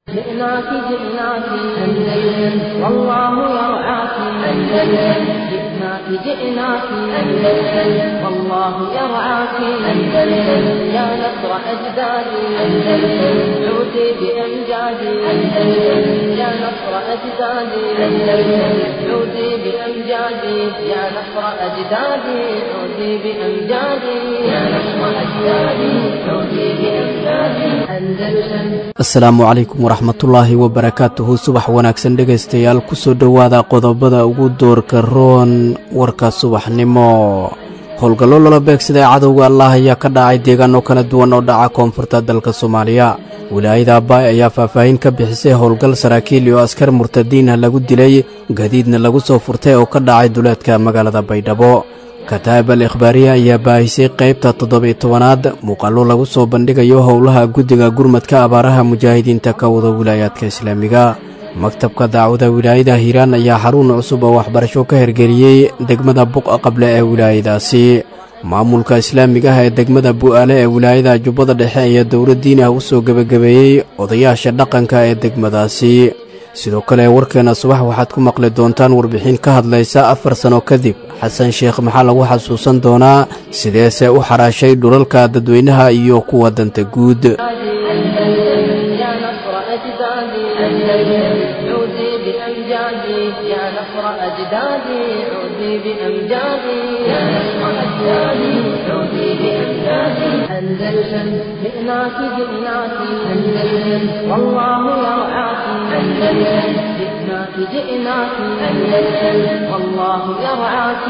جئناك جئناك أندلس والله يرعاك أندلس جئناك جئناك أندلس والله يرعاك أندلس يا نصر أجدادي أندلس عودي بأمجادي أندلس يا نصر أجدادي أندلس عودي بأمجادي يا نصر أجدادي عودي بأمجادي يا نصر أجدادي عودي بأمجادي أندلس asalaamu calaykum waraxmatullaahi wabarakaatuhu subax wanaagsan dhegaystayaal kusoo dhowaada qodobada ugu doorka roon warka subaxnimo howlgallo lala beegsaday cadowga allah ayaa ka dhacay deegaano kala duwan oo dhaca koonfurta dalka soomaaliya wilaayada abbaay ayaa faahfaahin ka bixisay howlgal saraakiil iyo askar murtadiinah lagu dilay gadiidna lagu soo furtay oo ka dhacay duleedka magaalada baydhabo kataab al ikhbaariya ayaa baahisay qaybta toddobiyo tobanaad muuqaallo lagu soo bandhigayo howlaha guddiga gurmadka abaaraha mujaahidiinta ka wada wilaayaadka islaamiga maktabka daacwada wilaayada hiiraan ayaa xarun cusub oo waxbarasho ka hergeliyey degmada buqa qable ee wilaayadaasi maamulka islaamiga ah ee degmada bu'aale ee wilaayada jubbada dhexe ayaa dowladdiin ah u soo gebagabeeyey odayaasha dhaqanka ee degmadaasi sidoo kale warkeenna subax waxaad ku maqli doontaan warbixin ka hadlaysa afar sanno kadib xasan sheekh maxaa lagu xasuusan doonaa sideese u xaraashay dhulalka dadweynaha iyo kuwa danta guud يا نصر أجدادي أندلس عودي بأمجادي يا نصر أجدادي عودي بأمجادي يا نصر أجدادي عودي بأمجادي أندلس جئناك جئناك أندلس والله يرعاك أندلس جئناك جئناك أندلس والله يرعاك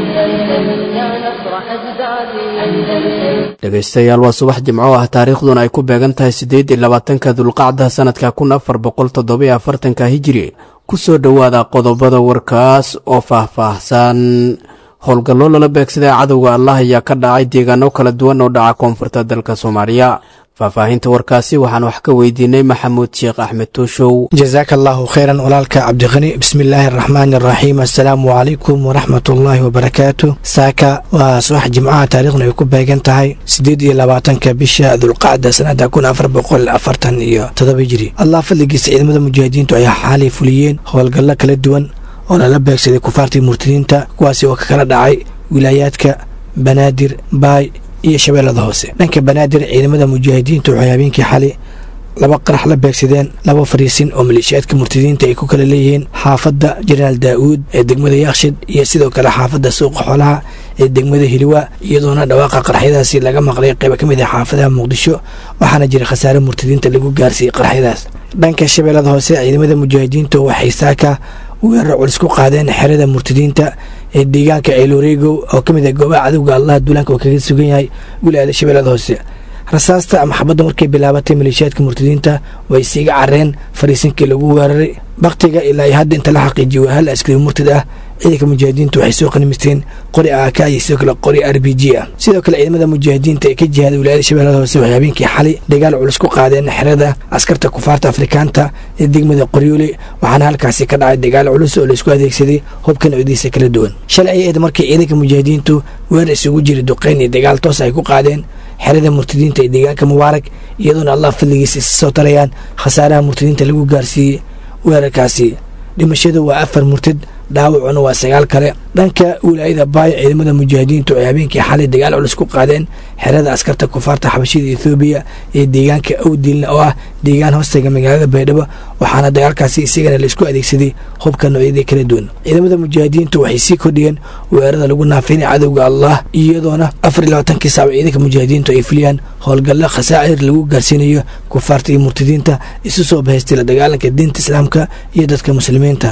أندلس يا نصر أجدادي أندلس dhegaystayaal waa subax jimco ah taariikhduna ay ku beegan tahay siddeed iyo labaatanka dulqacda sannadka kun afar boqol toddobiyo afartanka hijiri ku soo dhowaada qodobada warkaas oo faah-faahsan howlgallo lala beegsaday cadowga allah ayaa ka dhacay deegaano kala duwan oo dhaca koonfurta dalka soomaaliya faahfaahinta warkaasi waxaan wax ka weydiinay maxamuud sheekh axmed tuushow jasaaka allaahu khayran walaalka cabdiqani bismillaahi araxmaani araxiim assalaamu calaykum waraxmatullaahi wabarakaatu saaka waa subax jimcaha taariikhna ay ku beegan tahay siddeed iyo labaatanka bisha dulqacda sanada kun afar boqol afartan iyo todoba jiri allah fadligiisa ciidamada mujaahidiintu ayaa xaalay fuliyeen howlgallo kala duwan oo lala beegsaday kufaartii murtadiinta kuwaasi oo ka kala dhacay wilaayaadka banaadir baay iyo shabeellada hoose dhanka banaadir ciidamada mujaahidiintu waxay habeenkii xali laba qarax la beegsadeen laba fariisin oo maleeshiyaadka murtadiinta ay ku kala leeyihiin xaafadda jenaraal daa'uud ee degmada yaakshid iyo sidoo kale xaafadda suuqa xoolaha ee degmada hiliwa iyadoona dhawaaqa qaraxyadaasi laga maqlay qayba ka mid ah xaafadaha muqdisho waxaana jira khasaare murtadiinta lagu gaarsiiyey qaraxyadaas dhanka shabeellada hoose ciidamada mujaahidiintu waxay saaka weerar culis ku qaadeen xerada murtadiinta ee deegaanka ceeloreegow oo ka mid ah goobaha cadowga allah duulaanka oo kaga sugan yahay wilaayada shabeellada hoose rasaasta ama xabadda markay bilaabatay maleeshiyaadka murtadiinta way siiga careen fariisinkii lagu weeraray baktiga ilaa hadda inta la xaqiijiyo waa hal askari murtad ah ciidanka mujaahidiintu waxay soo qanimisteen qori aaka iyo sidoo kale qori r b g ah sidoo kale ciidamada mujaahidiinta ee ka jihaaday wilaayada shabeellada hoose waxay habeenkii xalay dagaal culus ku qaadeen xerada askarta kufaarta afrikaanta ee degmada qoryoole waxaana halkaasi ka dhacay dagaal culus oo laisku adeegsaday hubka noocyadiisa kala duwan shalay ay ahayd markii ciidanka mujaahidiintu weer isugu jira duqeyn iyo dagaal toos ay ku qaadeen xerada murtadiinta ee deegaanka mubaarak iyadoona allah fadligiisa isa soo tarayaan khasaaraha murtadiinta lagu gaarsiiyey weerarkaasi dhimashadu waa afar murtad dhaawacuna waa sagaal kale dhanka wilaayada baay ciidamada mujaahidiintu ay habeenkii xalay dagaal culus ku qaadeen xerada askarta kufaarta xabashida ethoobiya ee deegaanka awdilna oo ah deegaan hoostaga magaalada baydhabo waxaana dagaalkaasi isagana laisku adeegsaday hubka noocyadii kala duwan ciidamada mujaahidiintu waxay sii kordhiyeen weerarada lagu naafinay cadowga allah iyadoona afar iyo labaatankii saac ciidanka mujaahidiintu ay fuliyaan howlgallo khasaacir lagu gaarsiinayo kufaarta iyo murtadiinta isu soo bahaystay la dagaalanka diinta islaamka iyo dadka muslimiinta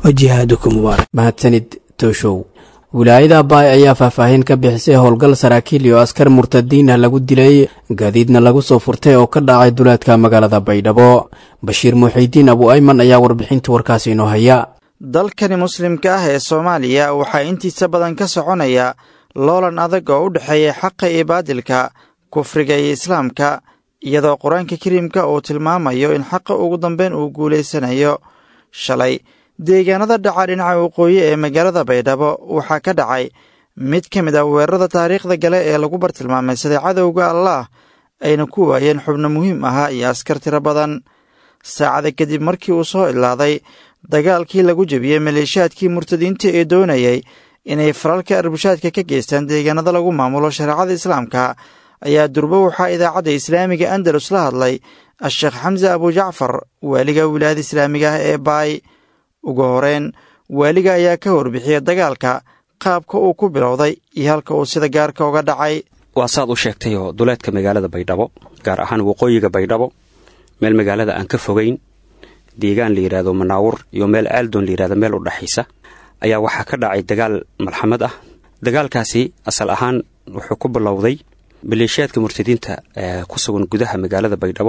mahadsanid tooshow wilaayada baay ayaa faahfaahin ka bixisay howlgal saraakiil iyo askar murtadiin ah lagu dilay gaadiidna lagu soo furtay oo ka dhacay duleedka magaalada baydhabo bashiir muuxidiin abu ayman ayaa warbixinta warkaasi inoo haya dalkani muslimka ah ee soomaaliya waxaa intiisa badan ka soconaya loolan adag oo u dhexeeya xaqa iyo baadilka kufriga iyo islaamka iyadoo qur-aanka kariimka uu tilmaamayo in xaqa ugu dambeyn uu guulaysanayo shalay deegaanada dhaca dhinaca waqooyi ee magaalada baydhabo waxaa ka dhacay mid ka mid ah weerarada taariikhda gale ee lagu bartilmaamay sida cadowga allaah ayna ku waayeen xubno muhiim ahaa iyo askar tiro badan saacada kadib markii uu soo ilaaday dagaalkii lagu jebiyey maleeshiyaadkii murtadiinta ee doonayay inay faralka arbushaadka ka geystaan deegaanada lagu maamulo shareecada islaamka ayaa durbo waxaa idaacadda islaamiga andalus la hadlay a-sheekh xamse abujacfar waaliga wilaayada islaamiga ah ee baay ugu horeyn waaliga ayaa ka warbixiyey dagaalka qaabka uu ku bilowday iyo halka uu sida gaarka uga dhacay waa saad u sheegtay oo duleedka magaalada baydhabo gaar ahaan waqooyiga baydhabo meel magaalada aan ka fogayn deegaan la yidhaahdo manaawur iyo meel aaldoon la yidhahdo meel u dhexaysa ayaa waxaa ka dhacay dagaal malxamad ah dagaalkaasi asal ahaan wuxuu ku bilowday maleeshiyaadka murtadiinta ee ku sugan gudaha magaalada baydhabo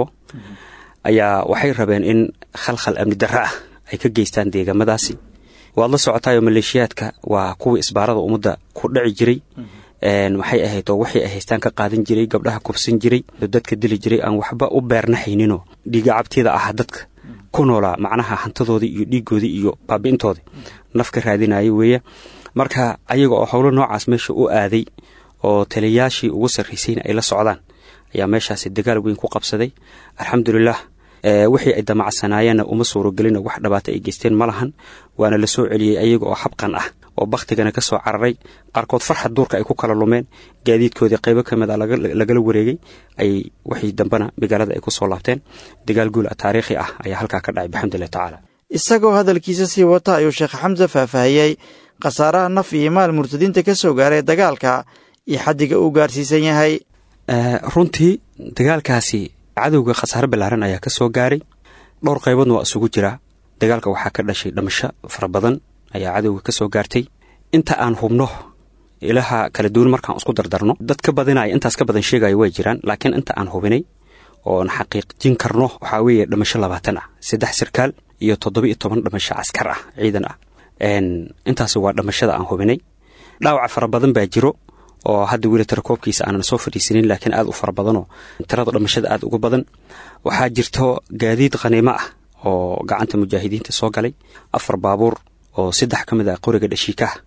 ayaa waxay rabeen in khalkhal amni darro ah ay ka geystaan deegaamadaasi waad la socotaayoo maleeshiyaadka waa kuwii isbaarada ummadda ku dhaci jiray maxay ahayd oo waxay haystaan ka qaadan jiray gabdhaha kubsan jiray dadka dili jiray aan waxba u beernaxayninoo dhiiga cabtida ah dadka ku noolaa macnaha hantadoodii iyo dhiigoodii iyo baabi'intoodii naf ka raadinaya weeye marka ayaga oo howlo noocaas meesha u aaday oo taliyayaashii ugu sarraysayna ay la socdaan ayaa meeshaasi dagaal weyn ku qabsaday alxamdulilah wixii ay damacsanaayeenna uma suurogelina wax dhabaata ay geysteen ma lahan waana la soo celiyey ayaga oo habqan ah oo bakhtigana ka soo cararay qaarkood farxad duurka ay ku kala lumeen gaadiidkoodii qaybo ka mid a lagala wareegay ay wixii dambena magaalada ay ku soo laabteen dagaal guul taariikhi ah ayaa halkaa ka dhacay bixamdulilah tacaala isagoo hadalkiisa sii wata ayuu sheekh xamse faahfaahiyey khasaaraha naf iyo maal murtadiinta ka soo gaaray dagaalka iyo xaddiga uu gaarsiisan yahay runtii dagaalkaasi cadowga khasaare ballaaran ayaa ka soo gaaray dhowr qayboodna waa isugu jiraa dagaalka waxaa ka dhashay dhamasho fara badan ayaa cadowga ka soo gaartay inta aan hubno ilaha kala duwan markaan isku dardarno dad ka badinaya intaas ka badan sheegaya way jiraan laakiin inta aan hubinay oon xaqiiqjin karno waxaa weeye dhamasho labaatan ah saddex sarkaal iyo toddoba iyo toban dhamasho caskar ah ciidan ah intaasi waa dhamashada aan hubinay dhaawaca fara badan baa jiro oo hadda weli tirakoobkiisa aanan soo fadhiisanin laakiin aad u fara badanoo tirada dhamashada aad uga badan waxaa jirto gaadiid khaniimo ah oo gacanta mujaahidiinta soo galay afar baabuur oo saddex ka mid ah qoriga dhashiikaha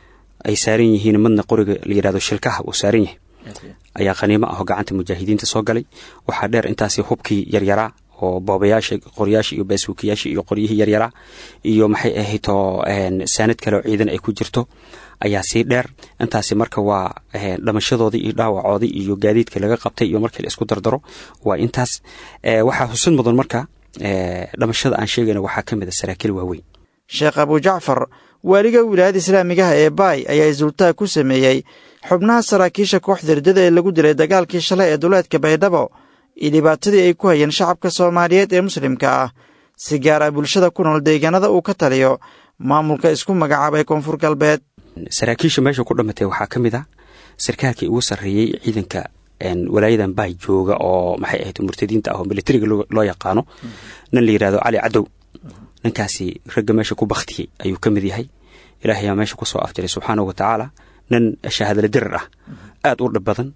ay saaran yihiin midna qoriga la yidhahdo shilkaha uu saaran yahay ayaa khaniimo ah oo gacanta mujaahidiinta soo galay waxaa dheer intaasi hubkii yaryaraa oo boobayaasha qoryaasha iyo baasuukiyaasha iyo qoryihii yaryaraa iyo maxay ahayto saanad kale oo ciidan ay ku jirto ayaa sii dheer intaasi marka waa dhamashadoodii iyo dhaawacoodii iyo gaadiidka laga qabtay iyo markii la isku dardaro waa intaas waxaa xusid mudan marka dhamashada aan sheegayna waxaa ka mid a saraakiil waaweyn sheekh abujacfar waaliga wilaayada islaamigaha ee baay ayaa isultaag ku sameeyey xubnaha saraakiisha kooxda riddada ee lagu dilay dagaalkii shalay ee duleedka baydhabo iyo dhibaatadii ay ku hayeen shacabka soomaaliyeed ee muslimka ah si gaara bulshada ku nool deegaanada uu ka taliyo maamulka isku magacaabay koonfur galbeed saraakiisha meesha ku dhamatay waxaa ka mid ah sarkaalkii ugu sarreeyey ciidanka walaayadan baay jooga oo maxay ahayd murtadiinta ah oo militariga loo yaqaano nin la yidhahdo cali cadow ninkaasi ragga meesha ku bakhtiyey ayuu ka mid yahay ilaahay yaa meesha ku soo afjiray subxaanahu wa tacaala nin shahaadala dirar ah aad u dhib badan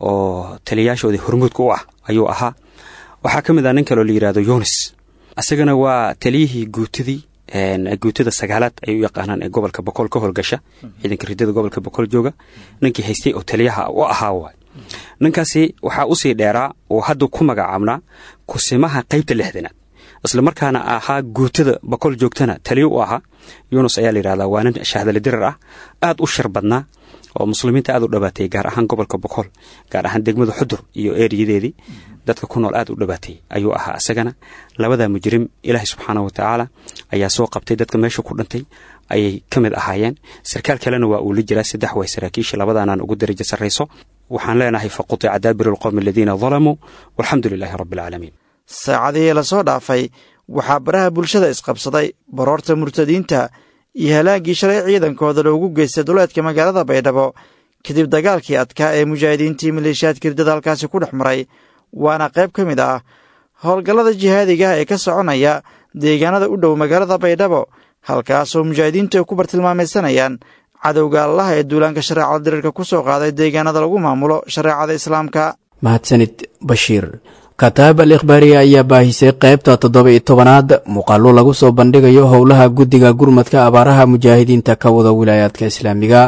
oo taliyayaashoodii hormuudka u ah ayuu ahaa waxaa ka mid ah nin kaleo la yidhahdo yunis isagana waa taliyihii guutadii guutada sagaalaad ay u yaqaanaan ee gobolka boqol ka howlgasha ciidanka ridada gobolka boqol jooga ninkii haystay oo taliyaha u ahaa waay ninkaasi waxaa usii dheeraa oo hadda ku magacaabnaa kusimaha qaybta lixdanaad isla markaana ahaa guutada boqol joogtana taliyo u ahaa yunus ayaa la yidhahdaa waa nin shahdali dirar ah aad u shar badnaa oo muslimiinta aad u dhabaatay gaar ahaan gobolka boqol gaar ahaan degmada xudur iyo eeriyadeedii dadka ku nool aad u dhabaatay ayuu ahaa isagana labada mujrim ilaahay subxaana wa tacaala ayaa soo qabtay dadka meesha ku dhintay ayay ka mid ahaayeen sarkaal kalena waa uu la jiraa saddex way saraakiisha labadaanaan ugu darajo sarrayso waxaan leenahay faqutica daabiru alqowmi aladiina dalamuu walxamdu lilaahi rabbi alcaalamiin saacadihii lasoo dhaafay waxaa baraha bulshada isqabsaday baroorta murtadiinta iyo halaaggii shalay ciidankooda loogu geystay duleedka magaalada baydhabo kadib dagaalkii adkaa ee mujaahidiintii maleeshiyaadka riddada halkaasi ku dhex maray waana qayb ka mid ah howlgallada jihaadigaah ee ka soconaya deegaanada u dhow magaalada baydhabo halkaasoo mujaahidiintu ay ku bartilmaamaysanayaan cadowga allaha ee duulaanka shareecada diriirka ku soo qaaday deegaanada lagu maamulo shareecada islaamka mahadsanid bashiir kataab al ikhbaariya ayaa baahisay qaybta toddoba iyo tobanaad muuqaallo lagu soo bandhigayo howlaha guddiga gurmadka abaaraha mujaahidiinta ka wada wilaayaadka islaamiga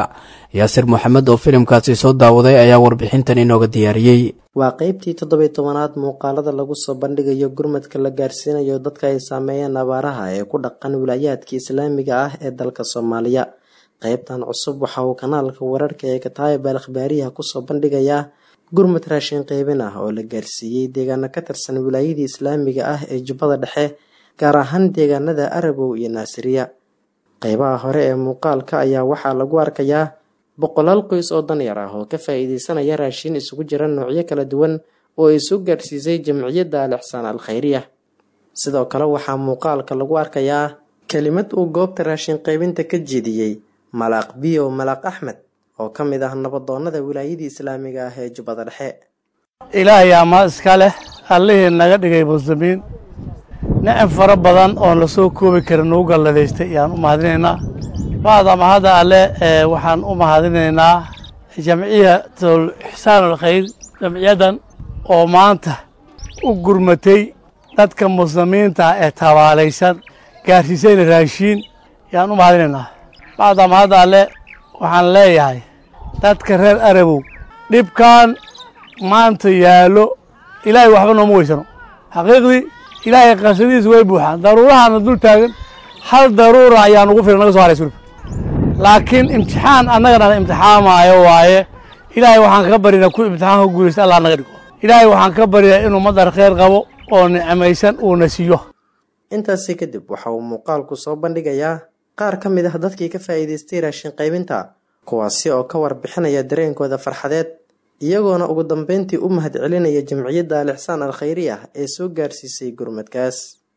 yaasir moxamed oo filimkaasi soo daawaday ayaa warbixintan inooga diyaariyey waa qeybtii toddobiy tobanaad muuqaalada lagu soo bandhigayo gurmadka la gaarsiinayo dadka ay saameeyeen abaaraha ee ku dhaqan wilaayaadka islaamiga ah ee dalka soomaaliya qeybtan cusub waxa uu kanaalka wararka ee kataayib al akhbaariyaha kusoo bandhigayaa gurmad raashin qeybin ah oo la gaarsiiyey deegaano ka tirsan wilaayadii islaamiga ah ee jubbada dhexe gaar ahaan deegaanada arabow iyo naasiriya qeybaha hore ee muuqaalka ayaa waxaa lagu arkayaa boqolaal qoys oo danyar ah oo ka faa-iideysanaya raashin isugu jira noocyo kala duwan oo ay soo gaarsiisay jamciyadda al ixsaan al khayriya sidoo kale waxaa muuqaalka lagu arkayaa kelimad uu goobta raashin qaybinta ka jeediyey malaaq biyo malaaq axmed oo ka mid ah nabadoonnada wilaayadii islaamiga ah ee jubbada dhexe ilaahay amaa iska leh allihii naga dhigay muslimiin nicam fara badan oon la soo koobi karin nagu galladaystay ayaan u mahadinaynaa bacda mahadda alle waxaan u mahadinaynaa jamciyatul ixsaanul khayr jamciyaddan oo maanta u gurmatay dadka muslimiinta ee tabaalaysan gaarsiisayna raashiin ayaan u mahadinaynaa bacda mahadda alle waxaan leeyahay dadka reer arabow dhibkan maanta yaallo ilaahay waxba nooma weysano xaqiiqdii ilaahay qasadiisa way buuxaan daruurahana dul taagan hal daruura ayaa nugu filan naga so haray sulub laakiin imtixaan annagana imtixaamaayo waaye ilaahay waxaan ka barinaa ku imtixaanka guulaysta allah naga dhigo ilaahay waxaan ka baryaa inuu madar kheyr qabo oo nicmaysan uuna siiyo intaasi kadib waxa uu muuqaalku soo bandhigayaa qaar ka mid ah dadkii ka faa'iidaystay raashin qaybinta kuwaasi oo ka warbixinaya dareenkooda farxadeed iyagoona ugu dambeyntii u mahad celinaya jamciyadda al ixsaan al khayriya ee soo gaarsiisay gurmadkaas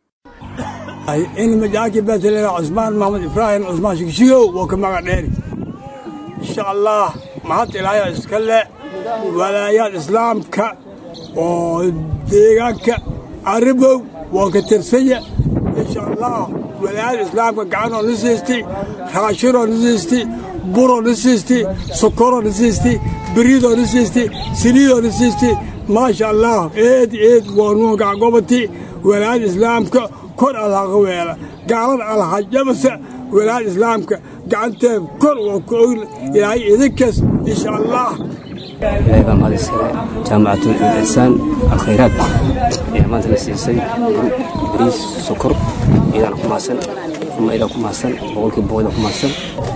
in majaaki beetele cusmaan maxamed ibraahim cusmaan shigshigow waa ka magac dheeri insha allah mahad ilaaya iska le walaayaad islaamka oo deegaanka aribow waa ka tirsanya insha allah walaayada islaamka gacanoo na siistay raashinoo na siistay buroo na siistay sokoroo na siistay beriidoo na siistay saliidoo na siistay maasha allah eed eed waa nuu gacgobati walaayada islaamka kor alhaqa weela gaalada alhajabasa walaayada islaamka gacanteed kor waa ku ogna ilaahay idinkaas insha allah ilaahay baa mahad iskale jaamacatul insaan alkhayraad ayaa maanta la siisay bariis sokor iyadaana ku mahadsan uma idaa ku mahadsan boqolkiiba boqol ku mahadsan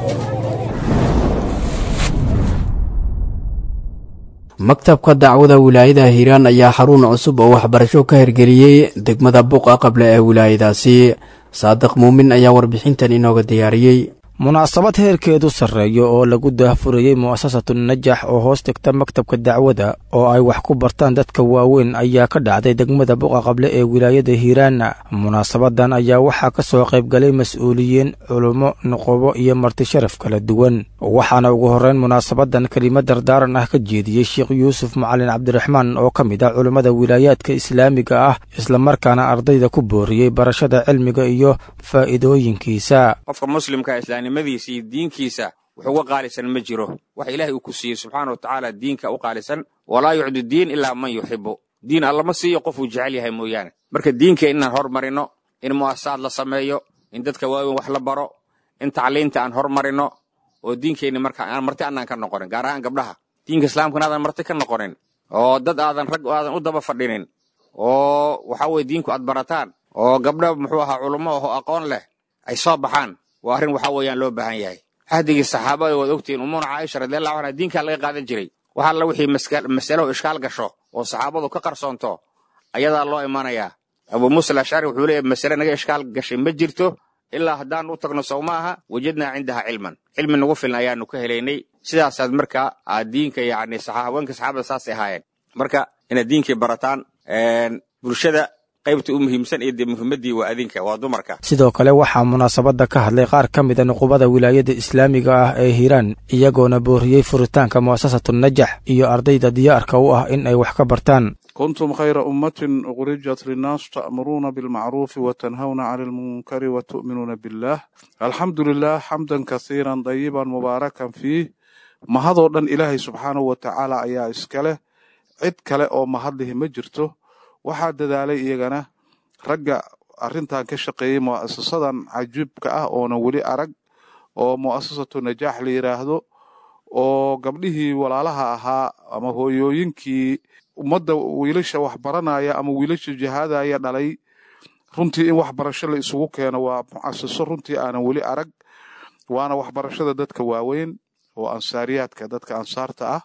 maktabka dacwada wilaayada hiiraan ayaa xarun cusub oo waxbarasho ka hirgeliyey degmada buqa qable ee wilaayadaasi saadiq muumin ayaa warbixintan inooga diyaariyey munaasabad heerkeedu sarreeyo oo lagu daahfurayey mu'asasatu najax oo hoos tegta maktabka dacwada oo ay wax ku bartaan dadka waaweyn ayaa ka dhacday degmada buqa qable ee wilaayada hiiraana munaasabadan ayaa waxaa ka soo qaybgalay mas-uuliyiin culummo nuqubo iyo marti sharaf kala duwan waxaana ugu horreyn munaasabadan kelimo dardaaran ah ka jeediyey sheekh yuusuf macalin cabdiraxmaan oo ka mid ah culummada wilaayaadka islaamiga ah islamarkaana ardayda ku booriyey barashada cilmiga iyo faa'iidooyinkiisa nimadiisa iyo diinkiisa wax uga qaalisan ma jiro wax ilaahay uu ku siiyey subxaana wa tacaala diinka u qaalisan walaa yucdu diin ilaa man yuxibu diin allama siiyo qofuu jecel yahay mooyaane marka diinka inaan hormarino in mu'asasaad la sameeyo in dadka waaweyn wax la baro in tacliinta aan hormarino oo diinkeenni marka aan marti annaan ka noqonin gaar ahaan gabdhaha diinka islaamkana aadan marti ka noqonin oo dad aadan rag aadan u daba fadhinin oo waxaa weye diinku aad barataan oo gabdha muxuu ahaa culummo oo aqoon leh ay soo baxaan waa arrin waxaa weeyaan loo baahan yahay xahdigii saxaabada waad ogtihiin umuuna caaisha radiallahu anha diinkaa laga qaadan jiray wax alla wixii masalo ishkaal gasho oo saxaabadu ka qarsoonto ayadaa loo imanayaa abuu muusa alashcari wuxuu leeyahy masale naga ishkaal gashay ma jirto ilaa haddaan u tagno sow maaha wajadnaa cindaha cilman cilmi nagu filan ayaanu ka helaynay sidaasaad marka aad diinka yacni haweenka saxaabada saasay ahaayeen marka inaad diinkii barataan bulshada qaybta u muhiimsan iyo dee muhiimaddii waa adinka waa dumarka sidoo kale waxaa munaasabadda ka hadlay qaar ka mida nuqubada wilaayada islaamiga ah ee hiiraan iyagoona booriyey furitaanka mu'asasatu najax iyo ardayda diyaarka u ah in ay wax ka bartaan kuntum khayra ummatin ukhrijat linnaas ta'muruuna bilmacruufi wa tanhawna cani almunkari wa tu'minuuna billah alxamdu lilah xamdan kasiiran dayiban mubaarakan fiih mahadoo dhan ilaahay subxaanahu wa tacaala ayaa iska leh cid kale oo mahadlihi ma jirto waxaa dadaalay iyagana ragga arrintan ka shaqeeyey mu'asasadan cajiibka ah oona weli arag oo mu'asasatu najaax la yidhaahdo oo gabdhihii walaalaha ahaa ama hooyooyinkii ummadda wiilasha waxbaranaya ama wiilasha jihaadaya dhalay runtii in waxbarasho la isugu keeno waa mucasiso runtii aanan weli arag waana waxbarashada dadka waaweyn oo ansaariyaadka dadka ansaarta ah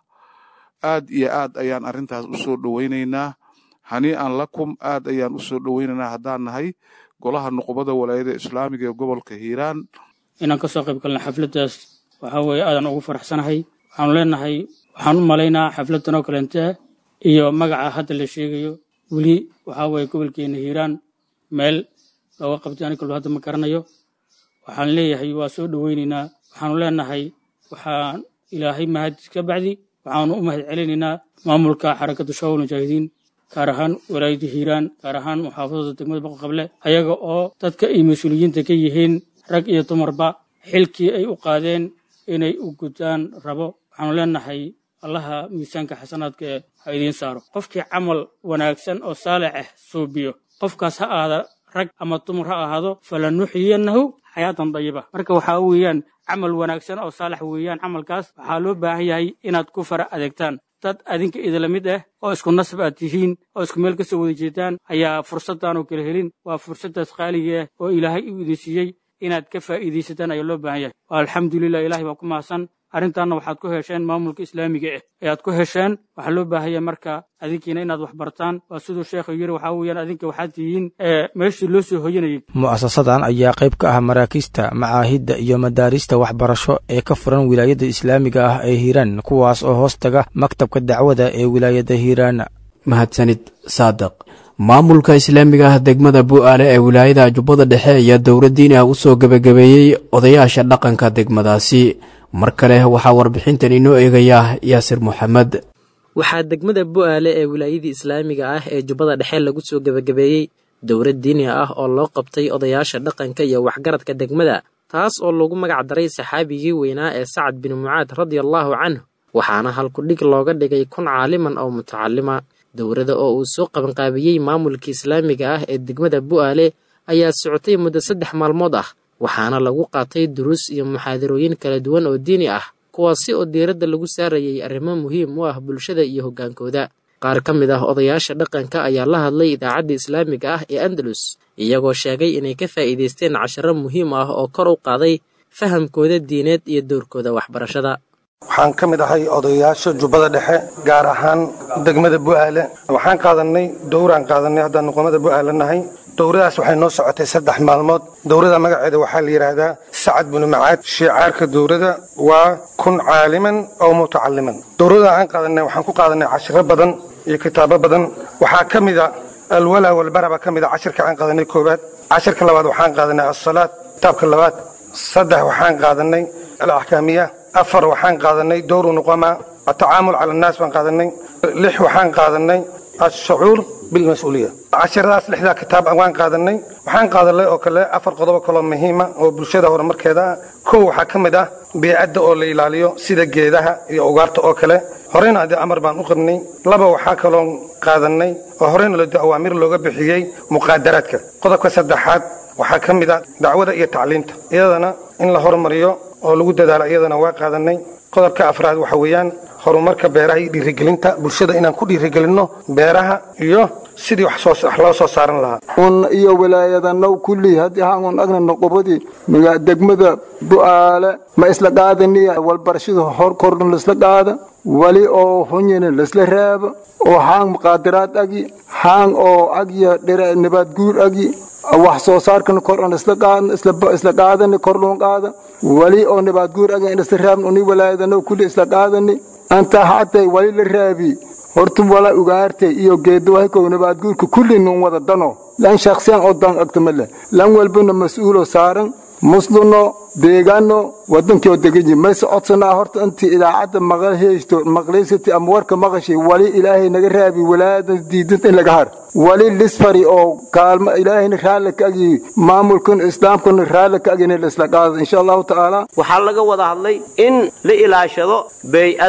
aad iyo aad ayaan arrintaas u soo dhoweynaynaa hanii'an lakum aad ayaan u soo dhoweynaynaa haddaan nahay golaha nuqbada walaayada islaamiga ee gobolka hiiraan inaan ka soo qayb galna xafladdaas waxaa weeye aadan ugu faraxsanahay waxaanu leenahay waxaan u malaynaa xafladdan oo kaleente iyo magaca hadda la sheegayo weli waxaa weeye gobolkeena hiiraan meel looga qabtay ani kalba hadda ma garanayo waxaan leeyahay waa soo dhoweynaynaa waxaanu leenahay waxaan ilaahay mahadis ka bacdi waxaanu u mahad celinaynaa maamulka xarakadda shawal mujaahidiin gaar ahaan walaayadda hiiraan gaar ahaan muxaafadada degmada boqoqable ayaga oo dadka ay mas-uuliyiinta ka yihiin rag iyo dumarba xilkii ay u qaadeen inay u gudaan rabo waxaanu leenahay allaha miisaanka xasanaadka ee ha idiin saaro qofkii camal wanaagsan oo saalix ah suubiyo qofkaas ha ahaada rag ama dumar ha ahaado falanuxyiyannahu xayaatan dayiba marka waxaa weeyaan camal wanaagsan oo saalax weeyaan camalkaas waxaa loo baahan yahay inaad ku fara adeegtaan dad adinka idila mid ah oo isku nasab aad tihiin oo isku meel ka soo wada jeedaan ayaa fursaddan oo kala helin waa fursaddaas qaaliga ah oo ilaahay u idin siiyey inaad ka faa'iidaysataan ayaa loo baahan yahay alxamdulilah ilaahay baa ku mahadsan arrintaanna waxaad ku hesheen maamulka islaamiga ah ayaad ku hesheen waxaa loo baahanya marka adinkiina inaad wax bartaan waa siduu sheekhu yiri waxaa weeyaan adinka waxaad tihiin meeshii loo soo hoyanayay mu'asasadan ayaa qayb ka ah maraakiista macaahidda iyo madaarista waxbarasho ee ka furan wilaayadda islaamiga ah ee hiiraan kuwaas oo hoos taga maktabka dacwada ee wilaayadda hiiraan mahadsanid saadiq maamulka islaamiga ah degmada bu'aale ee wilaayada jubbada dhexe ayaa dowladdiin ah u soo gebagabeeyey odayaasha dhaqanka degmadaasi mar kale waxaa warbixintan inoo eegaya yaasir moxamed waxaa degmada bu'aale ee wilaayadii islaamiga ah ee jubbada dhexe lagu soo gebagabeeyey dowlad diini ah oo loo qabtay odayaasha dhaqanka iyo waxgaradka degmada taas oo lagu magac daray saxaabigii weynaa ee sacad bin mucaad radiallaahu canhu waxaana halkudhig looga dhigay kun caaliman oo mutacalima dowladda oo uu soo qabanqaabiyey maamulka islaamiga ah ee degmada bu'aale ayaa socotay muddo saddex maalmood ah waxaana lagu qaatay duruus iyo muxaadarooyin kala duwan oo diini ah kuwaasi oo diiradda lagu saarayay arrimo muhiim u ah bulshada iyo hoggaankooda qaar ka mid ah odayaasha dhaqanka ayaa la hadlay idaacadda islaamiga ah ee andalus iyagoo sheegay inay ka faa'iidaysteen casharo muhiim ah oo kor u qaaday fahamkooda diineed iyo dowrkooda waxbarashada waxaan ka mid ahay odayaasha jubbada dhexe gaar ahaan degmada bu'aale waxaan qaadannay dowraan qaadannay haddaan nuqumada bu'aale nahay dowradaas waxay noo socotay saddex maalmood dowrada magaceeda waxaa la yidhaahdaa sacad binu macaad shiicaarka dowrada waa kun caaliman oo mutacalliman dowrada aan qaadanay waxaan ku qaadanay cashiro badan iyo kitaabo badan waxaa ka mid a alwalaa walbara baa ka mid a cashirka aan qaadanay koowaad cashirka labaad waxaan qaadanay assalaad kitaabka labaad saddex waxaan qaadanay alaxkaamiya afar waxaan qaadanay dowru nuqama atacaamul cala annaas baan qaadanay lix waxaan qaadanay ashucuur bilmas-uuliya cashiradaas lixdaa kitaab waan qaadanay waxaan qaadanay oo kale afar qodobo kaloo muhiima oo bulshada horumarkeeda ah kow waxaa ka mid ah biicadda oo la ilaaliyo sida geedaha iyo ugaarta oo kale horeyna haddii amar baan u qabnay laba waxaa kaloo qaadanay oo horeyna lodi awaamir looga bixiyey muqaadaraadka qodobka saddexaad waxaa ka mid ah dacwada iyo tacliimta iyadana in la horumariyo oo lagu dadaalo iyadana waa qaadanay qodobka afraad waxa weeyaan horumarka beeraha iyo dhiirigelinta bulshada inaan ku dhiirigelinno beeraha iyo sidii wax loo soo saaran lahaa un iyo wilaayadanaw kulli haddii haangun agna noqobadii degmada bu'aale ma isla qaadaniya walbarashada hor kordhan laisla qaada wali oo hunyina laisla raaba oo haang muqaadaraad agi haang oo agya dhira nabaad guur agi wax soo saarkan kordhan isla qaadani kordhun qaada wali oo nabaad guur agi isla raabn uni wilaayadanaw kulli isla qaadani anta hatay wali la raabi horta wala ugaartay iyo geedawahakow nabaadguurka kulli nun wada dano lan shaksiyan oo dan agtamale lan walbana mas-uulo saaran musluno deegaano wadankioo deganyi mayse codsanaa horta intii idaacadda maqal heysto maqlaysati ama warka maqashay wali ilaahay naga raabi walaayadan diidanta in laga har wali lisfari oo kaalmo ilaahayna raalli ka agi maamulkan islaamkana raalli ka agina laisla qaada insha allahu tacaala waxaa laga wada hadlay in la ilaashado beey'ada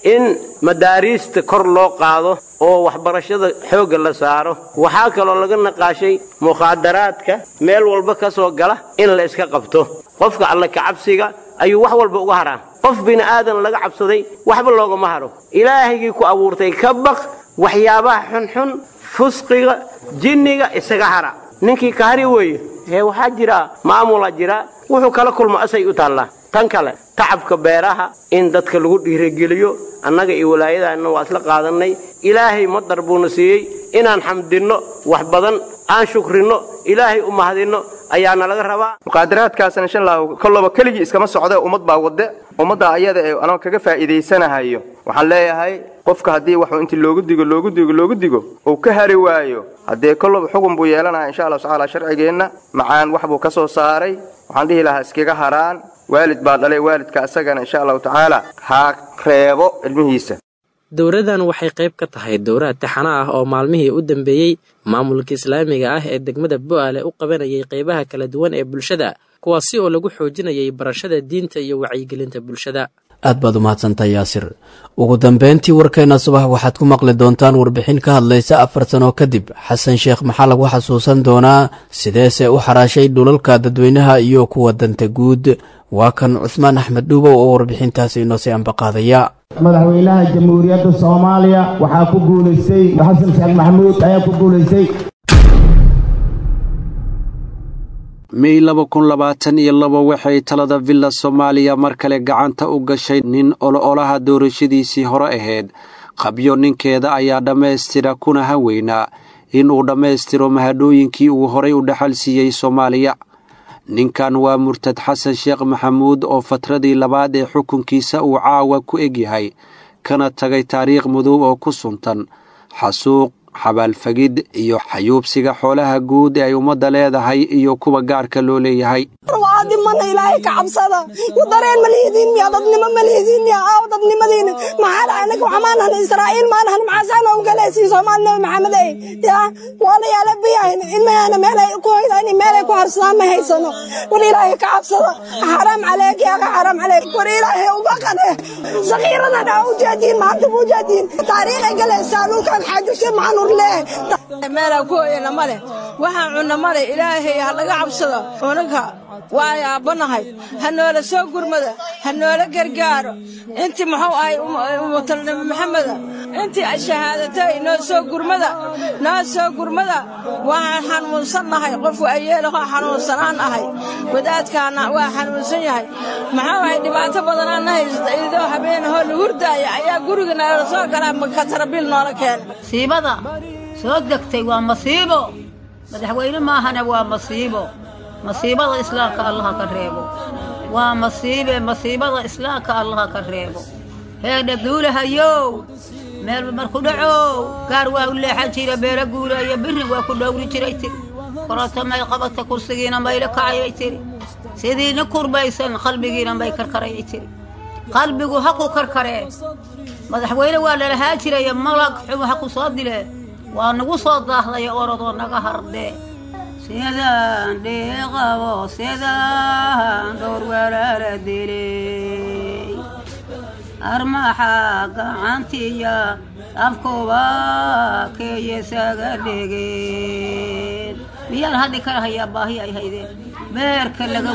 in madaariista kor loo qaado oo waxbarashada xoogga la saaro waxaa kaloo laga naqaashay mukhaadaraadka meel walba ka soo gala in la iska qabto qofka alle kacabsiga ayuu wax walba uga haraa qof bini'aadan laga cabsaday waxba loogama haro ilaahigii ku abuurtay ka baq waxyaabaha xunxun fusqiga jinniga isaga hara ninkii ka hari weeye ee waxaa jira maamula jira wuxuu kala kulmo asay u taallaa tan kale tacabka beeraha in dadka lagu dhiirigeliyo annaga iyo walaayadaanna waa isla qaadannay ilaahay madar buuna siiyey inaan xamdinno wax badan aan shukrinno ilaahay u mahadinno ayaana laga rabaa muqaadaraadkaasna insha allahu kolloba keligii iskama socde ummad baa wadde ummadda ayada ee anoo kaga faa'iidaysanahayo waxaan leeyahay qofka haddii waxuu intii loogu digo loogu digo loogu digo uu ka hari waayo haddee kolloba xugun buu yeelanaya insha allahu tacaala sharcigeenna macaan wax buu ka soo saaray waxaan dhihi lahaa iskaga haraan waalid baa dhalay waalidka asagana insha allahu tacaala ha reebo ilmihiisa dowradan waxay qayb ka tahay dowrad taxana ah oo maalmihii u dambeeyey maamulka islaamiga ah ee degmada bo'aale u qabanayay qaybaha kala duwan ee bulshada kuwaasi oo lagu xoojinayay barashada diinta iyo wacyigelinta bulshada aad baad umahadsantahay yaasir ugu dambeyntii warkeenna subax waxaad ku maqli doontaan warbixin ka hadlaysa afar sano kadib xasan sheekh maxaa lagu xasuusan doonaa sideese u xaraashay dhulalka dadweynaha iyo kuwa danta guud waa kan cusmaan axmed dhuubow oo warbixintaasi inoosii ambaqaadaya madaxweynaha jamhuuriyadda soomaaliya waxaa ku guulaystay xasan sheekh maxamuud ayaa ku guulaystay mey laba kun labaatan iyo laba waxay talada villa soomaaliya mar kale gacanta u gashay nin olo-olaha doorashadiisii hore ahayd qabyo ninkeeda ayaa dhammaystira kuna haweynaa in uu dhammaystiro mahadhooyinkii uu horay u dhaxal siiyey soomaaliya ninkan waa murtad xasan sheekh maxamuud oo fatradii labaad ee xukunkiisa uu caawa ku egyahay kana tagay taariikh mudug oo ku suntan xasuuq xabaalfagid iyo xayuubsiga xoolaha guud ee ay ummadda leedahay iyo kuwa gaarka loo leeyahay waadimana ilaahay ka cabsada dareen ma lihidiin miya dadnimo ma lihidiin miya aaw dadnimadiina maxaa dhahay anaga waxmaanahan israa'iil maanahan maxaasaan oo galaysiin soomaali nabi maxamed ey ya waalayaala biyahin ilmahana meelay ku hoydaan meelay ku harsadaan ma haysano war ilaahay ka cabsada xaraam caleeg yaa ka xaraam caleeg war ilaahay ubaqane sakiiradan aa ujeediin maanta bu ujeediin taariikhay galaysaa dhulkan xaajushe maxanur leeh meelaa ku hoyana male waxaan cunna male ilaahay ha laga cabsado cunanka waa yaabanahay ha noola soo gurmada ha noola gargaaro intii muxuu ahay umutal nabi maxameda intii shahaadatay noo soo gurmada noo soo gurmada waan xanuunsannahay qof waayeelahoo xanuunsanaan ahay wadaadkaana waa xanuunsan yahay maxaa ahay dhibaato badanaana haysata idoo habeenahoo la hurdaaya ayaa guriga noola soo galaa katarabiil noola keena masiibada soo degtay waa masiibo madaxweyne maahane waa masiibo masiibada islaamka allaha ka reebo waa masiibe masiibada islaamka allaha ka reebo heedha duulahayow meel marku dhacow gaar waa u leexan jira beelo guulayo birin waa ku dhowri jiray tiri korota may qabata kursigiina mayla kacayay tiri sidiina kurbaysan qalbigiina may karkarayay tiri qalbigu ha ku karkaree madaxweyne waa lalahaa jiraya malag xumo ha ku soo dilee waa nagu soo daahdaya orodoo naga hardee sidaan dhiiqabo sidaan dhowr walaala dilay armaxa gacantiya afkuba keeyesaga dhigeen miyaan haddi kala hayaa baahi ay haydeen beerka laga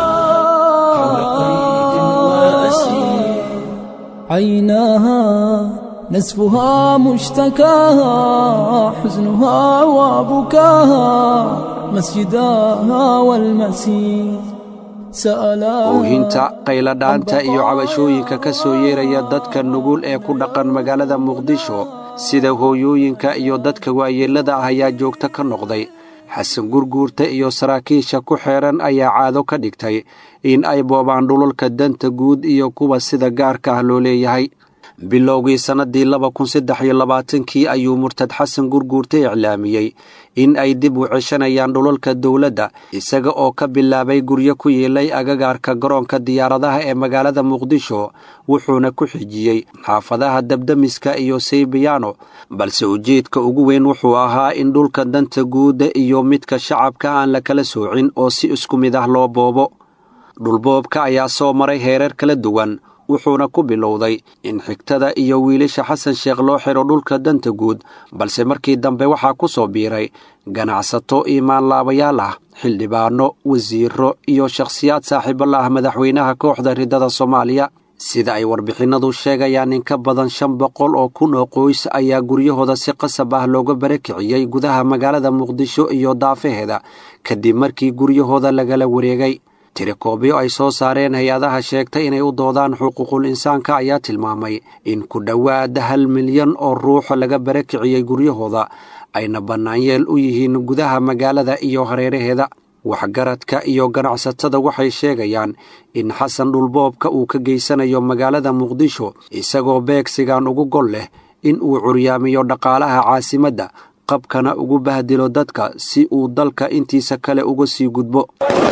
عيناها نسفها مشتكاها حزنها وبكاها مسجداها والمسير oohinta qayladhaanta iyo cabashooyinka ka soo yeeraya dadka nugul ee ku dhaqan magaalada muqdisho sida hooyooyinka iyo dadka waayeellada ah ayaa joogto ka noqday xasan gurguurta iyo saraakiisha ku xeedhan ayaa caado ka dhigtay in ay boobaan dhulalka danta guud iyo kuwa sida gaarka ah loo leeyahay bilowgii sannadii laba kun saddex iyo labaatankii ayuu murtad xasan gurguurta iclaamiyey in ay dib u ceshanayaan dhulalka dowladda isaga oo ka bilaabay guryo ku yeelay agagaarka garoonka diyaaradaha ee magaalada muqdisho wuxuuna ku xijiyey xaafadaha dabdamiska iyo saybiyaano balse ujeedka ugu weyn wuxuu ahaa in dhulka danta guudda iyo midka shacabka aan la kala soocin oo si isku mid ah loo boobo dhulboobka ayaa soo maray heerar kala duwan wuxuuna ku bilowday in xigtada iyo wiilasha xasan sheekh loo xidho dhulka danta guud balse markii dambe waxaa ku soo biiray ganacsato iimaanlaabayaal ah xildhibaano wasiiro iyo shakhsiyaad saaxiibo la ah madaxweynaha kooxda riddada soomaaliya sida ay warbixinnadu sheegayaan in ka badan shan boqol oo kun oo qoys ayaa guryahooda si qasab ah looga barakiciyey gudaha magaalada muqdisho iyo daafaheeda kadib markii guryahooda lagala wareegay tirikoobyo ay soo saareen hay-adaha sheegtay inay u doodaan xuquuqul insaanka ayaa tilmaamay in ku dhowaad hal milyan oo ruux laga barakiciyey guryahooda ayna bannaanyeel u yihiin gudaha magaalada iyo hareeraheeda waxgaradka iyo ganacsatada waxay sheegayaan in xasan dhulboobka uu ka geysanayo magaalada muqdisho isagoo beegsigan ugu gol leh in uu curyaamiyo dhaqaalaha caasimadda qabkana ugu bahdilo dadka si uu dalka intiisa kale uga sii gudbo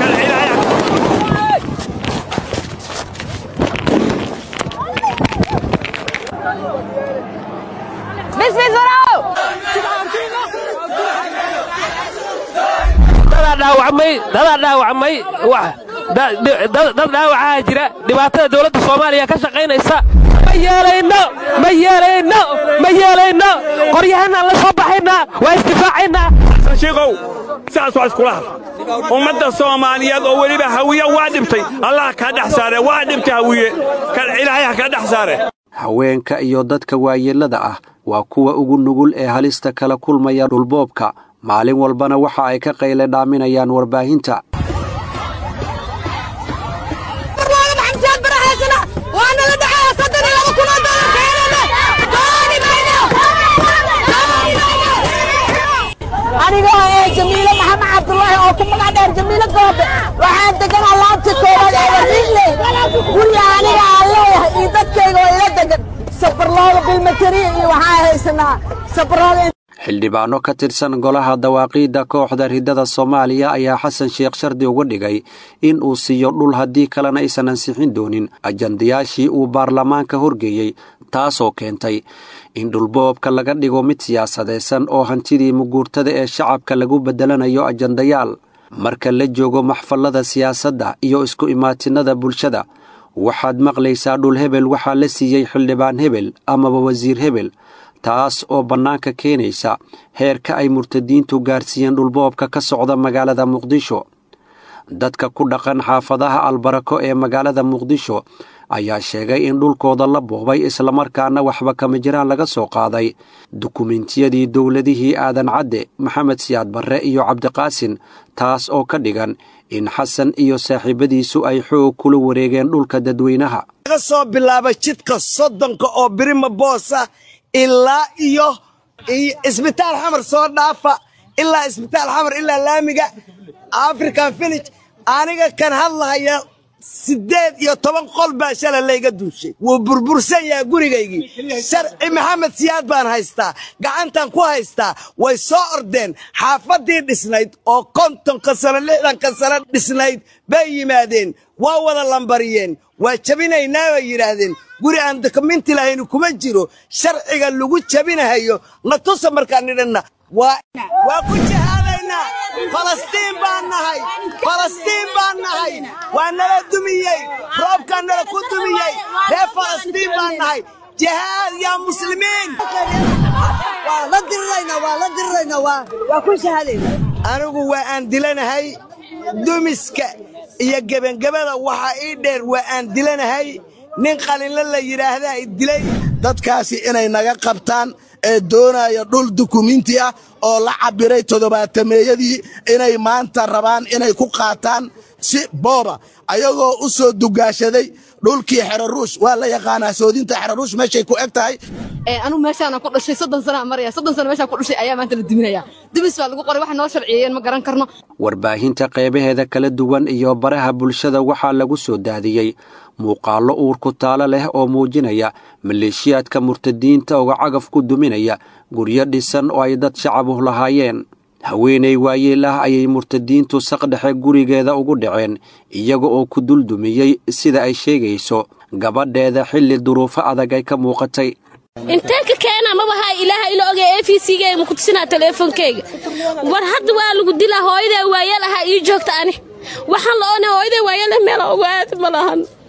dadaa dhaawacmay dad dhaawacaa jira dhibaatada dowladda soomaaliya ka shaqaynaysa ma yeelayno ma yeelayno ma yeelayno qoryahanaan la soo baxaynaa waa isdifaacaynaa shiikow sidaas waa iskula har ummadda soomaaliyeed oo weliba hawiye waa dhibtay allah kaa dhex saare waa dhibtay hawiye ilaahay ha kaa dhex saare haweenka iyo dadka waayeellada ah waa kuwa ugu nugul ee halista kala kulmaya dhulboobka maalin walbana waxa ay ka qayle dhaaminayaan warbaahinta anigoo ee jamiile maxamed cabdulaahi oo ku magac dheer jamiile goobe waxaan degan alaabta koowaad ee wariinle guriga aniga aan leeyahay iyo dadkayga oo ila degan safarlooda bilmatariya iyo waxaa haysanaa safarlooda xildhibaano ka tirsan golaha dawaaqiidda kooxda riddada soomaaliya ayaa xasan sheekh shardi uga dhigay in uu siiyo dhul haddii kalena aysan ansixin doonin ajandayaashii uu baarlamaanka horgeeyey taasoo keentay in dhulboobka laga dhigo mid siyaasadaysan oo hantidii muguurtada ee shacabka lagu beddelanayo ajandayaal marka la joogo maxfallada siyaasadda iyo isku imaatinada bulshada waxaad maqlaysaa dhul hebel waxaa la siiyey xildhibaan hebel amaba wasiir hebel taas oo bannaanka keenaysa heerka ay murtadiintu gaarsiiyeen dhulboobka ka socda magaalada muqdisho dadka ku dhaqan xaafadaha albarako ee magaalada muqdisho ayaa sheegay in dhulkooda la boobay islamarkaana waxba kama jiraan laga soo qaaday dukumentiyadii dowladihii aadan cadde maxamed siyaad barre iyo cabdiqaasin taas oo ka dhigan in xasan iyo saaxiibadiisu ay xoog kula wareegeen dhulka dadweynaha laga soo bilaaba jidka soddonka oo birima boosa ilaa iyo isbitaal xamar soo dhaafa ilaa isbitaal xamar ilaa laamiga african village aniga kan hadlahaya siddeed iyo toban qol baa shala layga duushay wuu burbursan yahay gurigaygii sharci maxamed siyaad baan haystaa gacantan ku haystaa way soo ordeen xaafaddii dhisnayd oo kontonka sano lixdanka sano dhisnayd bay yimaadeen waa wada lambariyeen waa jabinaynaa bay yidhaahdeen guri aan dokuminti lahaynu kuma jiro sharciga lagu jabinahayo na tusa markaan nidhanna waa ku jihaadaynaa falastiin baan nahay falastiin baan nahay waa nala dumiyey roobkaa nala ku dumiyey reer falastiin baan nahay jihaad yaa muslimiin waa la diriraynaa waa la diriraynaa waa ku shahaadayna anigu waa aan dilanahay dumiska iyo gebangabada waxaa ii dheer waa aan dilanahay nin qalinle la yidhaahdaa i dilay dadkaasi inay naga qabtaan ee doonaya dhul dukuminti ah oo la cabbiray toddobaatameeyadii inay maanta rabaan inay ku qaataan si booba ayagoo u soo dugaashaday dhulkii xeraruush waa la yaqaanaa soodinta xeraruush meeshay ku eg tahay anugu meeshaana ku dhashay soddon sanaa maraya soddon sano meeshaan ku dhashay ayaa maanta la duminaya dubis baa lagu qoray wax noo sharciyeeyeen ma garan karno warbaahinta qaybaheeda kala duwan iyo baraha bulshada waxaa lagu soo daadiyey muuqaallo uurku taalo leh oo muujinaya maleeshiyaadka murtadiinta oo cagaf ku duminaya guryo dhisan oo ay dad shacabuh lahaayeen haweenay waayeel ah ayay murtadiintu saqdhexe gurigeeda ugu dhaceen iyaga oo ku duldumiyey sida ay sheegayso gabadheeda xilli duruufo adag ay ka muuqatay intee ka keena mabaha ilaaha ila ogay e v c-ga ma ku tusinaa teleefonkeyga war hadda waa lagu dilaa hooyadaa waayeel ahaa ii joogta ani waxaan la oonay hooyadaa waayeel meel ugu aad ma lahan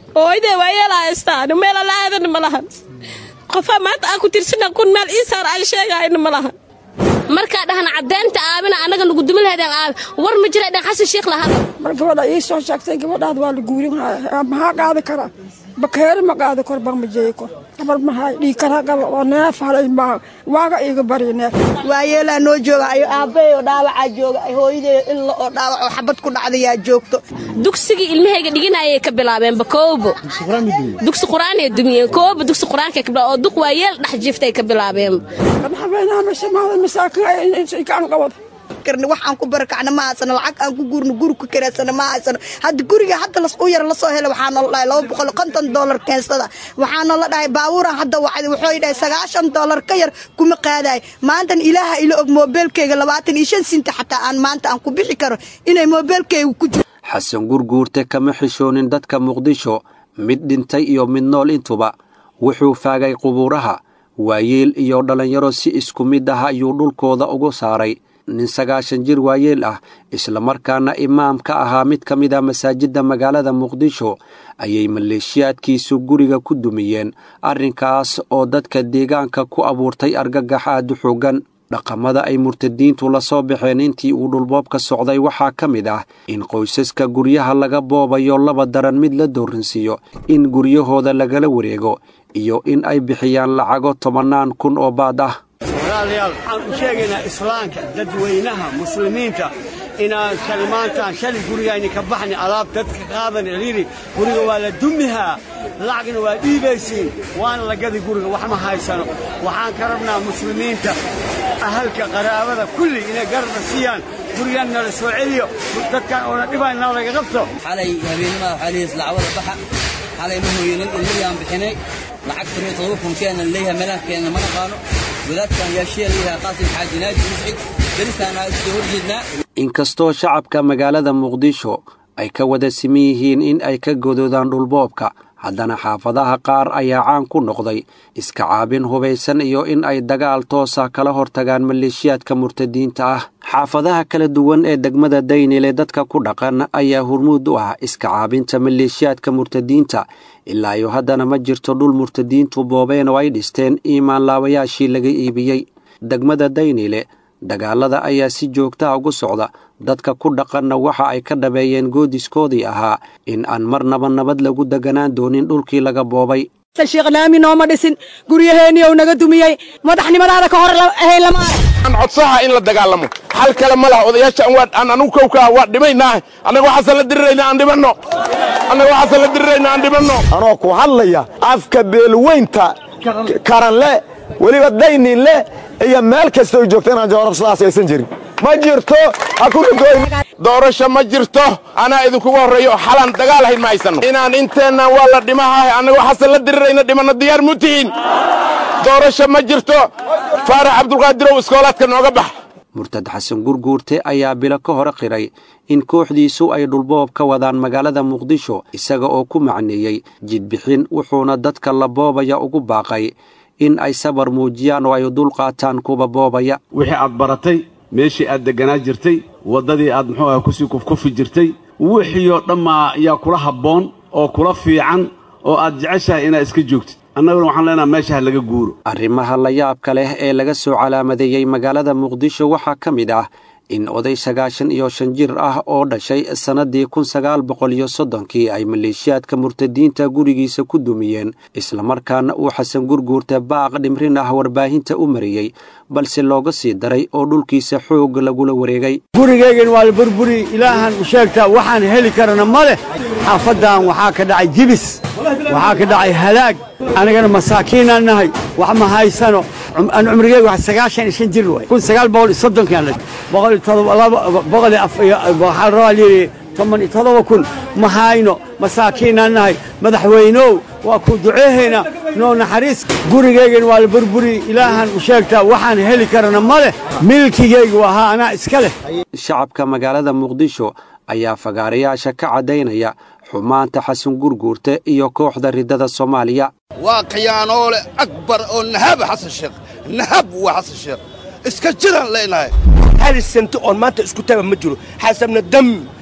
hooyadee waa yeelaa haystaan meel alla aadana ma lahan qofaa maanta aan ku tirsana kun meel ii saar aan sheegahayna ma lahan markaa dhahna caddeynta aabina annaga nagu dumi lahaydeen aabi war ma jira dhan xasan sheekh lahada mar gabadha ii soo sheegtay gabadhaad waa la guurin haya maxaa qaadi karaa bakeeri ma qaadi kor bar ma jeeyi kor gabar maxaa dhii karaa gaba oo neef halay ma waaga iiga bari neef waa yeelaa noo jooga ayo aabbahay oo dhaawacaa jooga hooyaday illa oo dhaawac oo xabad ku dhacdayaa joogto dugsigii ilmahayga dhiganayay ka bilaabeenba koobo dugsi qur-aanay dumiyeen koobo dugsi qur-aankay ka bilaabeen oo duq waa yeel dhex jiiftay ka bilaabeen madaxweynaha mashamaada masaakin kaan qabada waxaan ku barakacna ma haysano lacag aan ku guurno guri ku karaysano ma haysano hadda guriga hadda u yar lasoo helay waxaa noola dhahay laba boqol konton doolar keensada waxaa noola dhahay baabuuran hadda wacday wuxuu dhahay sagaashan doolar ka yar kuma qaadaay maantan ilaaha ila og moobeelkeyga labaatan iyo shan sinta xataa aan maanta aan ku bixi karo inay moobeelkeyga ku jiro xasan gurguurte kama xishoonin dadka muqdisho mid dhintay iyo mid nool intuba wuxuu faagay qubuuraha waayeel iyo dhallinyaro si isku mid ah ayuu dhulkooda ugu saaray nin sagaashan jir waayeel ah islamarkaana imaam ka ahaa mid ka mid a masaajidda magaalada muqdisho ayay maleeshiyaadkiisu guriga ku dumiyeen arrinkaas oo dadka deegaanka ku abuurtay argagax aad u xoogan dhaqamada ay murtadiintu la soo baxeen intii uu dhulboobka socday waxaa ka mid ah in qoysaska guryaha laga boobayo laba daran mid la dooransiiyo in guryahooda lagala wareego iyo in ay bixiyaan lacago tobannaan kun oo baad ah walaalayaal waxaan u sheegaynaa islaamka dadweynaha muslimiinta inaan kalimaantaan shalay gurigayni ka baxni alaab dadka qaadan ciriiri guriga waa la dumihaa lacagna waa dhiibaysiin waana la gadi guriga wax ma haysano waxaan ka rabnaa muslimiinta ahalka qaraabada kulli inay garabna siiyaan gurigan nala soo celiyo dadkan oona dhibaan noo laga qabto xalay habeenimada waxaa leeyahay lacagada baxa xalay ma hooyanin ilmihii aan bixinay lacag tamiyo todoba kun keena leeyahay meelaha keena ma naqaano wadaadkan yaashiya leeyahay qaasim xaaji naadi muscid beristaan aa soo horjeednaa inkastoo shacabka magaalada muqdisho ay ka wada siman yihiin in ay ka godoodaan dhulboobka haddana xaafadaha qaar ayaa caan ku noqday iska caabin hubaysan iyo in ay dagaal toosa kala hortagaan maleeshiyaadka murtadiinta ah xaafadaha kala duwan ee degmada daynile dadka ku dhaqan ayaa hurmuud u ah iska caabinta maleeshiyaadka murtadiinta ilaa iyo haddana ma jirto dhul murtadiintu boobeen oo ay dhisteen iimaan laabayaashii laga iibiyey degmada daynile dagaalada ayaa si joogtaha ugu socda dadka ku dhaqanna waxa ay ka dhabeeyeen goodiskoodii ahaa in aan marnaba nabad lagu deganaan doonin dhulkii laga boobay sheekhlaami nooma dhisin guryaheennii ou naga dumiyey madaxnimadaada ka hor ahayn lama aan codsaha in la dagaalamo xal kale ma laha odayaasha aan anugu kowkaa waa dhimaynaa annaga waxaasan la dirirayna aan dhimanno annaga waxaasan la dirirayna aan dhimanno anoo ku hadlaya afka beelweynta karanle weliba dayninle iyo meel kastoo joogta inaan jawaab sidaas aysan jirin ma jirto ha ku dhigooyn doorasho ma jirto anaa idinkuga horreeyo oo xalaan dagaal hayn ma haysano inaan inteennan waa la dhimahaah annaga waxaasan la dirirayna dhimanno diyaar mu tihiin doorasho ma jirto faarax cabdulqaadirow iskoolaadka nooga bax murtad xasan gurguurte ayaa bilo ka hore qiray in kooxdiisu ay dhulboob ka wadaan magaalada muqdisho isaga oo ku macneeyey jidbixin wuxuuna dadka la boobaya ugu baaqay in ay sabar muujiyaan oo ay dul qaataan kuwa boobaya wixii aad baratay meeshii aad degganaa jirtay waddadii aad muxuu ah kusii kufkufi jirtay wixii oo dhammaa ayaa kula habboon oo kula fiican oo aad jeceshahay inaad iska joogtid annaguna waxaan leenaha meesha ha laga guuro arrimaha layaabka leh ee laga soo calaamadeeyey magaalada muqdisho waxaa ka mid ah in oday sagaashan iyo shan jir ah oo dhashay sannaddii kun sagaal boqol iyo soddonkii ay maleeshiyaadka murtadiinta gurigiisa ku dumiyeen islamarkaana uu xasan gurguurta baaq dhimrin ah warbaahinta u mariyey balse looga sii daray oo dhulkiisa xoog lagula wareegay gurigaygan waa la burburi ilaahan u sheegtaa waxaan heli karana ma leh xaafaddan waxaa ka dhacay jibis waxaa ka dhacay halaag anigana masaakiinaan nahay wax ma haysano aan cumrigeyga wax sagaashan iyo shan jir waay kun sagaal boqol iyo soddonkaan dhashay boqol iyo todoba laba boqol iyo af iyo waxaa la rabaa layidhi toban iyo todoba kun ma hayno masaakiinaan nahay madaxweynow waa ku duceehaynaa noo naxariis gurigaygan waa la burburi ilaahan u sheegtaa waxaan heli karana ma leh milkigaygu ahaa anaa iska leh shacabka magaalada muqdisho ayaa fagaarayaasha ka caddaynaya xumaanta xasan gurguurte iyo kooxda riddada soomaaliya waa khiyaanoole akbar oo nahaba xasan sheekh nahab waa xasan sheekh iska jiraan leenahay hal sento oon maanta isku taaba ma jiro xasanna dam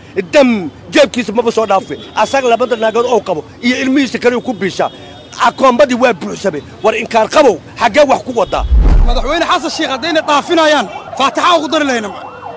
dam jeebkiisa maba soo dhaafe asaga labada naagood oo qabo iyo ilmihiisa kale ku biishaa akoombadii waa buuxsamay war inkaan qabow xaggee wax ku wadaa madaxweyne xasan sheekh haddayna dhaafinayaan faataxa ugu dari lahayna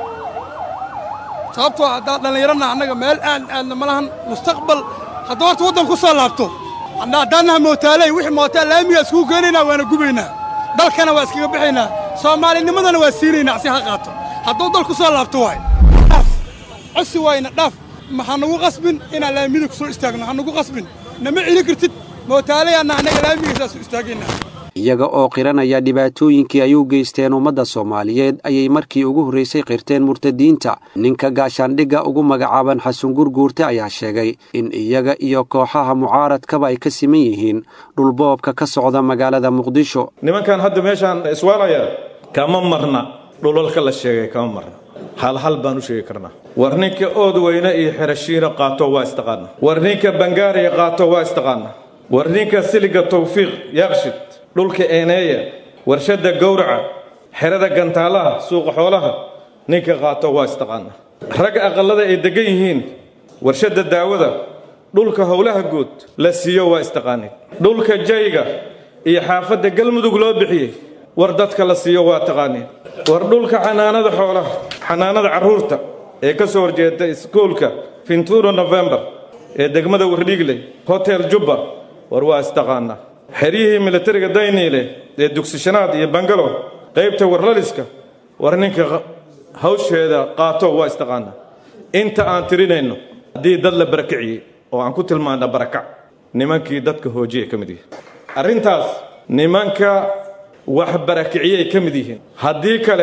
sababtoo haddaan dhallinyarana annaga meel aan aadna ma lahan mustaqbal hadduu horta waddan ku soo laabto haddaannaha mootaaley wixii mootaa laamiga iskugu geenaynaa waana gubaynaa dalkana waa iskaga bixaynaa soomaalinimadana waa siinaynaa si ha qaato hadduu dal ku soo laabto waay dhaaf cosi waayna dhaaf ha nagu qasbin inaan laamida ku soo istaagno ha nagu qasbin nama celin kartid mootaalayaanna annaga laamiga saasu istaagaynaa iyaga oo qiranaya dhibaatooyinkii ay u geysteen ummadda soomaaliyeed ayay markii ugu horraysay qirteen murtadiinta ninka gaashaandhigga ugu magacaaban xasan gurguurte ayaa sheegay in iyaga iyo kooxaha mucaaradkaba ay ka siman yihiin dhulboobka ka socda magaalada muqdisho nimankan hadda meeshaan iswaalaya kama marna dhulalka la sheegay kama marna halhal baan u sheegi karnaa war ninka ood weyne iyo xerashiina qaato waa istaqaana war ninka bangaariya qaato waa istaqaana war ninka siliga tawfiiq yaaqshid dhulka eeneeya warshadda gowraca xerada gantaalaha suuqa xoolaha ninka qaato waa istaqaana rag aqallada ay deggan yihiin warshadda daawada dhulka howlaha guud la siiyo waa istaqaaneen dhulka jayga iyo xaafadda galmudug loo bixiyey war dadka la siiyo waa taqaaneen war dhulka xanaanada xoolaha xanaanada carruurta ee ka soo horjeeda iskuulka fintuuro nofembar ee degmada wardhiigle hotel jubba war waa istaqaanaa xeryihii militariga dayniile ee dugsishanaad iyo bangalo qaybta warlaliska war ninka hawsheeda qaato waa istaqaanaa inta aan tirinayno haddii dad la barakiciyey oo aan ku tilmaana barakac nimankii dadka hoojiya ka mid yihiin arrintaas nimanka wax barakiciyay ka mid yihiin haddii kale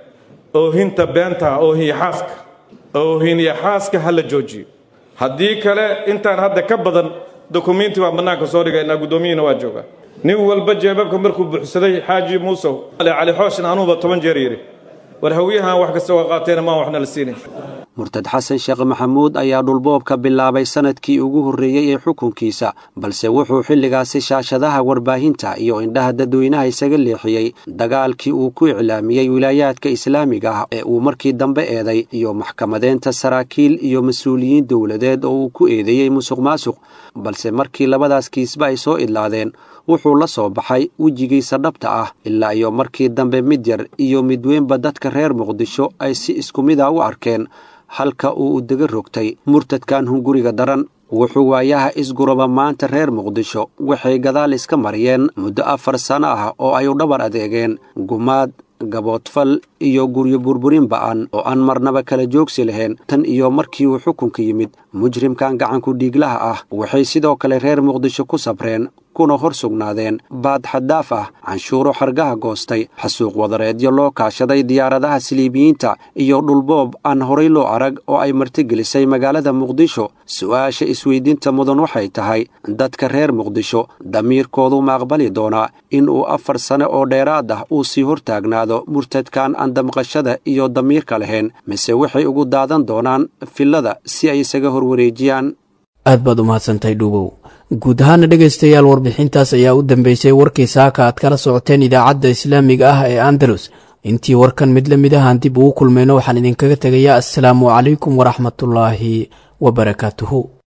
oohinta beenta oohiya xaaska oohinya xaaska ha la joojiyo haddii kale intaan hadda ka badan dokumiinti baan bannaanka soo dhigaynaa guddoomiyihina waa joogaa nin walba jeebabka markuu buuxsaday xaaji muusow cali xooshin anuuba toban jeer yidhi war hawiyahan wax kasta waa qaateena maan waxna la siinayn murtad xasan sheekh maxamuud ayaa dhulboobka bilaabay sanadkii ugu horreeyey ee xukunkiisa balse wuxuu xilligaasi shaashadaha warbaahinta iyo indhaha dadweynaha isaga leexiyey dagaalkii uu ku iclaamiyey wilaayaadka islaamiga ah ee uu markii dambe eeday iyo maxkamadeynta saraakiil iyo mas-uuliyiin dowladeed oo uu ku eedeeyey musuq maasuq balse markii labadaas kiisba ay soo idlaadeen wuxuu la soo baxay wejigiisa dhabta ah ilaa iyo markii dambe mid yar iyo midweynba dadka reer muqdisho ay si isku mid a u arkeen halka uu udega rogtay murtadkan hunguriga daran wuxuu waayaha isguraba maanta reer muqdisho waxay gadaal iska mariyeen muddo afar sano ah oo ay u dhabar adeegeen gumaad gaboodfal iyo guryo burburin ba'an oo aan marnaba kala joogsi lahayn tan iyo markii uu xukunka yimid mujrimkan gacanku dhiiglaha ah waxay sidoo kale reer muqdisho ku sabreen kuna hor sugnaadeen baad xaddaaf ah canshuuro xargaha goostay xasuuq wadareedyo loo kaashaday diyaaradaha siliibiyiinta iyo dhulboob aan horay loo arag oo ay martigelisay magaalada muqdisho su'aasha isweydiinta mudan waxay tahay dadka reer muqdisho damiirkoodu ma aqbali doonaa in uu afar sane oo dheeraad ah uu sii hortaagnaado murtadkan aan damqashada iyo damiirka lahayn mise waxay ugu daadan doonaan fillada si ay isaga horwareejiyaan aad baad u mahadsantahay dhuubow guud ahaana dhegaystayaal warbixintaas ayaa u dambeysay warkii saaka aad kala socoteen idaacadda islaamiga ah ee andalus intii warkan mid la mid ahaan dib ugu kulmayno waxaan idinkaga tegayaa assalaamu calaykum waraxmatullaahi wabarakaatuhu